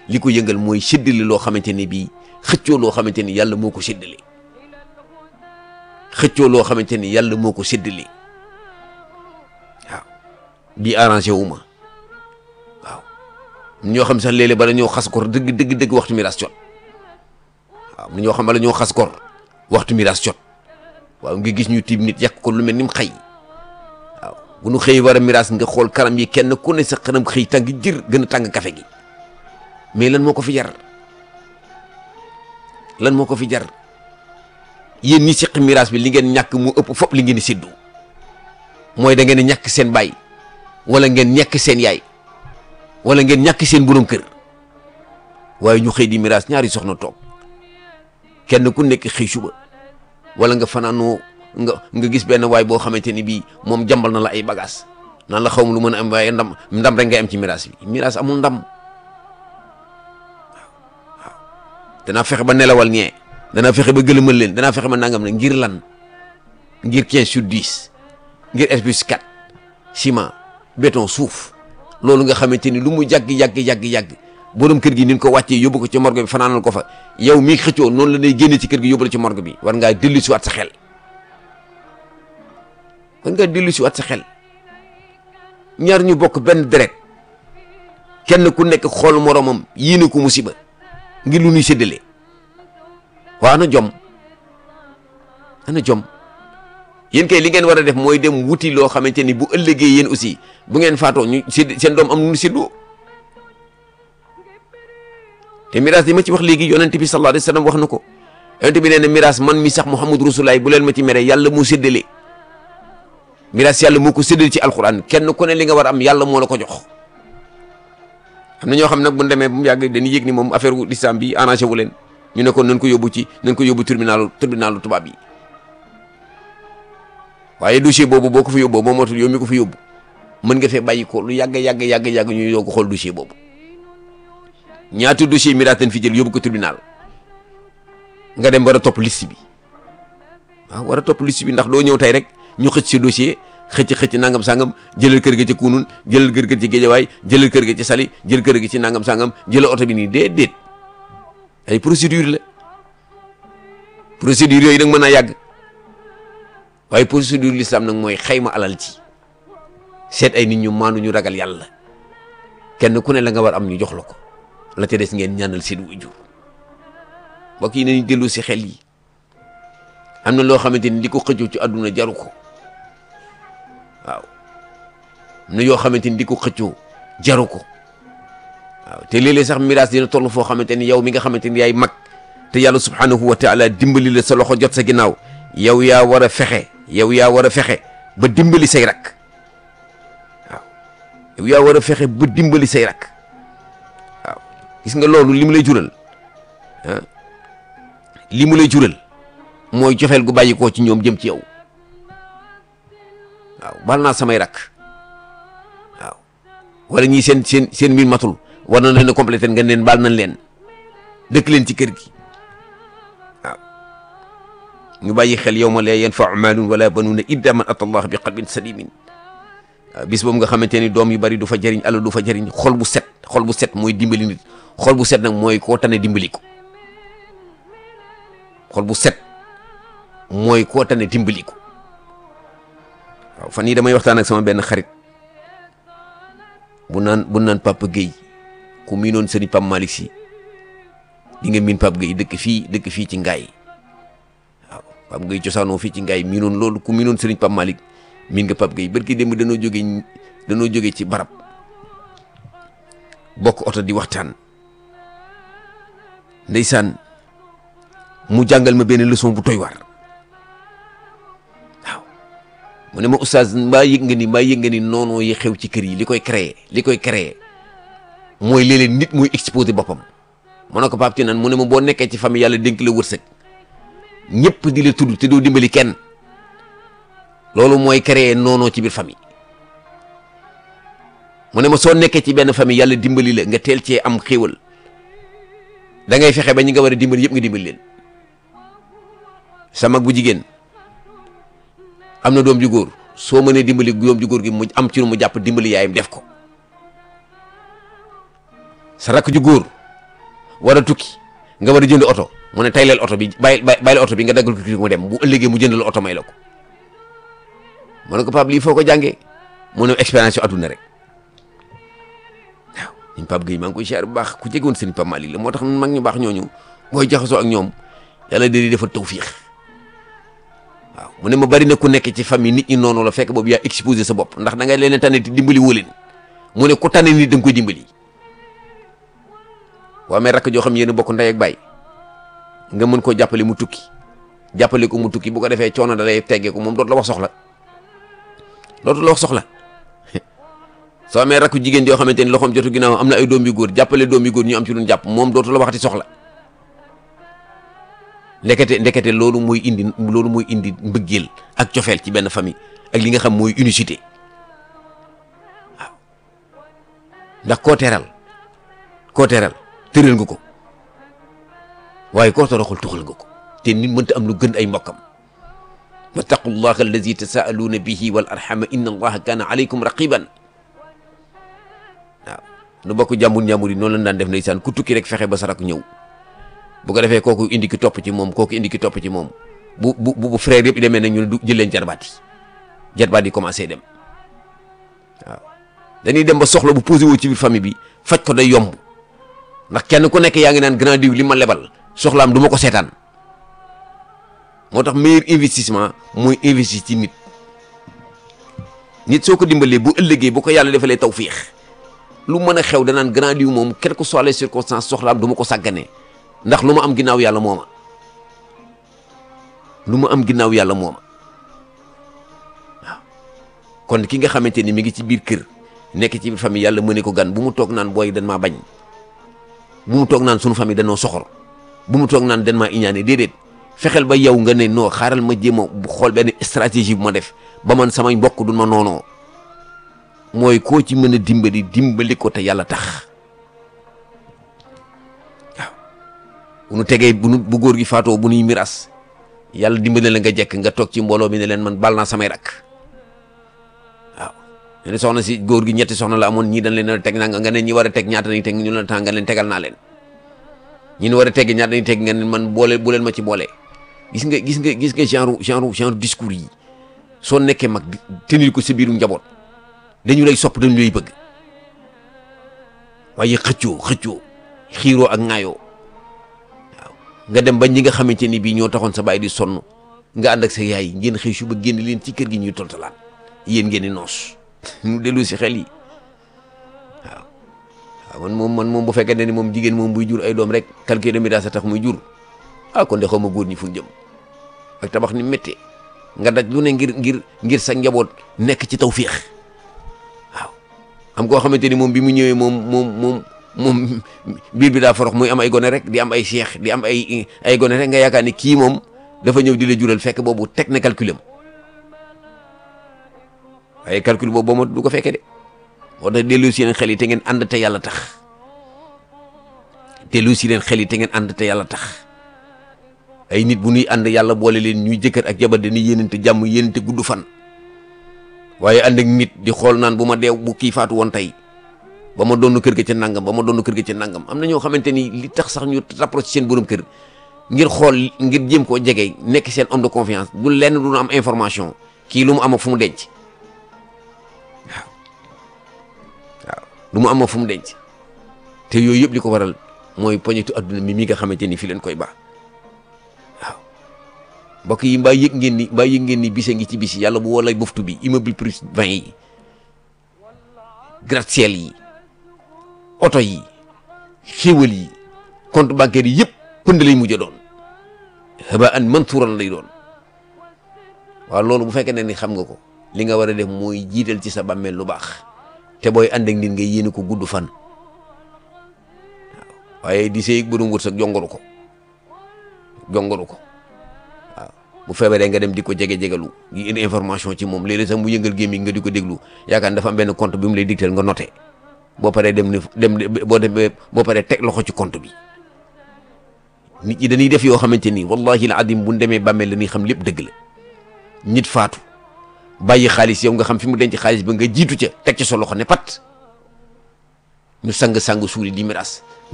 li ko yëngal mooy séddale loo xamante ni bii xëccoo loo xamante ni yàlla moo ko séddale xëccoo loo xamante ni yàlla moo ko séddale waaw bii arrangé wu ma waaw ñoo xam sax léeg-léeg bala ñoo xas kor dëgg dëgg dëgg waxtu miraas jot waaw ñoo xam bala ñoo xas kor waxtu miraas jot waaw nga gis ñu tiim nit yàq ko lu mel ni mu xëy waaw bu nu xëy war a miraas nga xool kanam yi kenn ku ne sa kanam xëy tàng jër gën a tàng kafe gi mais lan moo ko fi jar lan moo ko fi jar yéen ñi seq miraas bi li ngeen ñàkk mu ëpp fop li ngeen di séddu mooy da ngeen di ñàkk seen baay wala ngeen ñàkk seen yaay wala ngeen ñàkk seen borom kër waaye ñu xëy di miraas ñaari soxna toog kenn ku nekk xëy suba wala nga fanaanoo nga nga gis benn waay boo xamante ni bii moom jàmbal na la ay bagages naan la xaw ma lu mën a am waaye ndam ndam rek ngay am ci miraas bi miraas amul ndam waaw danaa fexe ba nelawal ñee danaa fexe ba gëlëmal leen danaa fexe ba nangam ne ngir lan ngir 15 sur 10 ngir S plus 4 ciment béton suuf loolu nga xamante ni lu mu yàgg yàgg yàgg yàgg borom kër gi ni ko wàccee yóbbu ko ci morgue bi fanaanal ko fa yow mii xëccoo noonu la day génne ci kër gi yóbbu la ci morgue bi war ngaa dellu si waat sa xel war ngaa dellu si waat sa xel ñaar ñu bokk benn deret kenn ku nekk xool moromam yéene ko musiba ngir lu ñuy séddale waa ana jom ana jom yéen kay li ngeen war a def mooy dem wuti loo xamante ni bu ëllëgee yéen aussi bu ngeen faatoo ñu sédd seen doom am nu ñu séddoo te miraas yi ma ci wax léegi yonent bi sallallahu alayhi wa sallam wax na ko yonent bi nee na miraas man mi sax Muhammad Rasulaay bu leen ma ci mere yàlla moo séddale miraas yàlla moo ko séddale ci alquran kenn ku ne li nga war a am yàlla moo la ko jox am na ñoo xam nag bu ñu demee ba mu yàgg dañuy yëg ni moom affaire wu lislam bi arrangé wu leen ñu ne kon nañ ko yóbbu ci nañ ko yóbbu tribunalu tribunalu tubaab yi waaye dossier boobu boo ko fa yóbboo moom mootul yow mi ko fa yóbbu mën nga fee bàyyi ko lu yàgg yàgg yàgg yàgg ñu yóbbu ko xool dossier boobu ñaata dossier miraas dañ fi jël yóbbu ko tribunal nga dem war a topp liste bi waaw war a topp liste bi ndax doo ñëw tey rek ñu xëcc si dossier xëcc xëcc nangam sangam jëlal kër ga ci kunun jëlal kër ga ci géejawaay jëlal kër ga ci sali jël kër ga ci nangam sangam jëlal oto bi nii déedéet ay procédure la procédure yooyu nag mën naa yàgg waaye procédure l'islam nag mooy xayma alal ci seet ay nit ñu maandu ñu ragal yàlla kenn ku ne la nga war am ñu jox la ko la ca des ngeen ñaanal seen waajur mbokk yi nañu dellu si xel yi am na loo xamante ni li ko xëccoo ci àdduna jaru ko waaw am na yoo xamante ni di ko xëccoo jaru ko waaw te léeg-léeg sax miraas dina toll foo xamante ni yow mi nga xamante ni yaay mag te yàlla subhanahu wa taala dimbali la sa loxo jot sa ginnaaw yow yaa war a fexe yow yaa war a fexe ba dimbali say rak waaw yow yaa war a fexe ba dimbali say rak waaw gis nga loolu li mu lay jural ah li mu lay jural mooy joxeel gu bàyyi koo ci ñoom jëm ci yow waaw baal naa samay rak waaw wala ñii seen seen seen mbir matul war na leen a complété nga leen baal nañ leen dëkk leen ci kër gi waaw ñu bàyyi xel yow ma la yanfau maalun wala banuuna illa man ata allah bi qalbin salimin waaw bis boobu nga xamante ni doom yu bari du fa jëriñ alal du fa jëriñ xol bu set xol bu set mooy dimbali nit xol bu set nag mooy koo tane dimbali ko xol bu set mooy koo tane dimbali ko waaw fan yii damay waxtaan ak sama benn xarit bu naan bu naan Papa Guèye ku miinoon sëriñ Pape Malick si di nga miin Pape Guèye dëkk fii dëkk fii ci ngaay waaw Pape Guèye cosaanoo fii ci ngaay miinoon loolu ku miinoon sëriñ Pape Malick miin nga Pape Guèye barki démb danoo jóge danoo jóge ci barab bokk oto di waxtaan ndeysaan mu jàngal ma benn leçon bu toy waar waaw mu ne ma oustaz mbaa yëg nga ni mbaa yëg nga ni noonoo yi xew ci kër yi li koy créer li koy créer mooy léeg-léeg nit muy exposé boppam mu ne ko Pape Tidiane mu ne ma boo nekkee ci famille yàlla dénk la wërsëg ñëpp di la tudd te doo dimbali kenn loolu mooy créer noonoo ci biir famille mu ne ma soo nekkee ci benn famille yàlla dimbali la nga teel cee am xéewal da ngay fexe ba ñi nga war a dimbali yëpp nga dimbali leen sa mag bu jigéen am na doom ju góor soo mënee dimbali doom ju góor gi mu am ci lu mu jàpp dimbali yaayam def ko sa rakk ju góor war a tukki nga war a jënd oto mu ne tayleel oto bi bàyyi bàyyi oto bi nga daggal ko kii mu dem bu ëllëgee mu jënd la oto may la ko mu ne ko Pape lii foo ko jàngee mu ne expérience yu adduna rek waaw ñun Pape Gueye maa ngi koy siyaar bu baax ku jegoon sëñ Pape Malick la moo tax mag ñu baax ñooñu booy jaxasoo ak ñoom yàlla di defal tawfiix waaw mu ne ma bari na ku nekk ci famille nit ñi noonu la fekk boobu yaa exposé sa bopp ndax da ngay leen tànn te dimbali woo leen mu ne ku tànn nit da nga koy dimbali waa mais rakk joo xam yéen bokk ndey ak baay nga mën koo jàppale mu tukki jàppale ko mu tukki bu ko defee coono da lay teggee ko moom dootu la wax soxla dootu la wax soxla soo amee rakk jigéen joo xamante ni loxoom jotu ginnaaw am na ay doom yu góor jàppale doom yu góor ñu am ci lu jàpp moom dootu la waxati soxla ndekete ndekete loolu mooy indi loolu mooy indi mbëggeel ak cofeel ci benn famille ak li nga xam mooy unicité waaw ndax koo teral koo teral tëral nga ko waaye koo toroxul tuxal nga ko te nit mënta am lu gën ay mbokkam wattaqullaha allazi tasaaluuna bihi wal arhama inna allaha kaana alaykum raqiban waaw nu bokk jàmbur jàmbur yi noonu lañ daan def ndeysaan ku tukki rek fexe ba sa rak ñëw bu ko defee kooku indi ki topp ci moom kooku indi ki topp ci moom bu bu bu frère yëpp demee nag ñu ne du jël leen jarbaat yi jarbaat yi commencé dem waaw dañuy dem ba soxla bu posé wu ci biir famille bi faj ko day yomb ndax kenn ku nekk yaa ngi naan grand diw li ma lebal soxlaam du ma ko seetaan moo tax meilleur investissement mooy investir ci nit nit soo ko dimbalee bu ëllëgee bu ko yàlla defalee tawfiix lu mën a xew danaan grand diw moom quelles que soient les circonstances soxlaam du ma ko sàgganee ndax lu ma am ginnaaw yàlla mooma lu ma am ginnaaw yàlla mooma waaw kon ki nga xamante ni mi ngi ci biir kër nekk ci biir famille yàlla mëne ko gan bu mu toog naan booy dan maa bañ bu mu toog naan sunu famille danoo soxor bu mu toog naan dan maa iñaane déedéet fexeel ba yow nga ne noo xaaral ma jéem a xool benn stratégie bu ma def ba man samay mbokk du ma noonoo mooy koo ci mën a dimbali dimbali ko te yàlla tax bu nu tegee bu nu bu góor gi faatoo bu nuy miras yàlla dimbali la nga jekk nga toog ci mbooloo mi ne leen man bal naa samay rak waaw ñu ne soxna si góor gi ñetti soxna la amoon ñii dañ leen a teg naa nga ne ñi war a teg ñaata nañ teg ñu la temps nga leen tegal naa leen ñi war a teg ñaata nañ teg nga ne man boole bu leen ma ci boole gis nga gis nga gis nga genre genre genre discours yi soo nekkee mag tenir ko sa biiru njaboot dañu lay sopp dañu lay bëgg waaye xëccoo xëccoo xiiroo ak ŋaayoo nga dem ba ñi nga xamante ni bii ñoo taxoon sa baay di sonn nga ànd ak sa yaay ngeen xëy suba génn leen ci kër gi ñuy toltalaan yéen ngeen di noos ñu dellu si xel yi waaw waaw man moom man moom bu fekkee ne ni moom jigéen moom buy jur ay doom rek calcul de média sa tax muy jur ah kon de xaw ma góor ñi fu ñu jëm ak tabax ni méttee nga daj lu ne ngir ngir ngir sa njaboot nekk ci tawféex waaw am koo xamante ni moom bi mu ñëwee moom moom moom moom biir bi daa forox muy am ay gone rek di am ay seex di am ay ay gone rek nga yaakaar ni kii moom dafa ñëw di la jural fekk boobu teg na calculam waaye calcul boobu boo ma du ko fekkee de moo tax dellu si leen xel yi te ngeen ànd te yàlla tax dellu si leen xel yi te ngeen ànd te yàlla tax ay nit bu ñuy ànd yàlla boole leen ñuy jëkkër ak jabar dañuy yéenante jàmm yéenante gudd fan waaye ànd ak nit di xool naan bu ma deew bu kii faatu woon tey ba ma doon kër ga ca nangam ba ma doon kër ga ca nangam am na ñoo xamante ni li tax sax ñu rapproché seen borom kër ngir xool ngir jéem koo jege nekk seen homme de confiance du lenn du am information kii lu mu am ak fu mu denc waaw waaw lu mu am ak fu mu denc te yooyu yëpp li ko waral mooy poñetu adduna mi mi nga xamante ni fi leen koy baax waaw mbokk yi mbaa yëg ngeen ni mbaa yëg ngeen ni bise ngi ci bis yàlla bu woo lay buftu bi immeuble plus 20 yi gratte-ciel yi. oto yi xéwal yi compte bancaire yi yëpp pënd lay mujj doon haba an mantuuran lay doon waaw loolu bu fekkee ne ni xam nga ko li nga war a def mooy jiital ci sa bàmmeel lu baax te booy ànd ak nit nga yéene ko gudd fan waaw waaye di sëy borom wërsëg jongoru ko jongoru ko waaw bu feebaree nga dem di ko jege jegalu yi indi information ci moom léeg-léeg sax mu yëngal gémmiñ nga di ko déglu yaakaar dafa am benn compte bi mu lay dicter nga noté. boo paree dem ni dem boo demee boo paree teg loxo ci compte bi nit ñi dañuy def yoo xamante ni wallahi la adim bu ñu demee bàmmeel la ñuy xam lépp dëgg la nit faatu bàyyi xaalis yow nga xam fi mu denc xaalis ba nga jiitu ca teg ci sa loxo ne pat ñu sang sang suuli di miras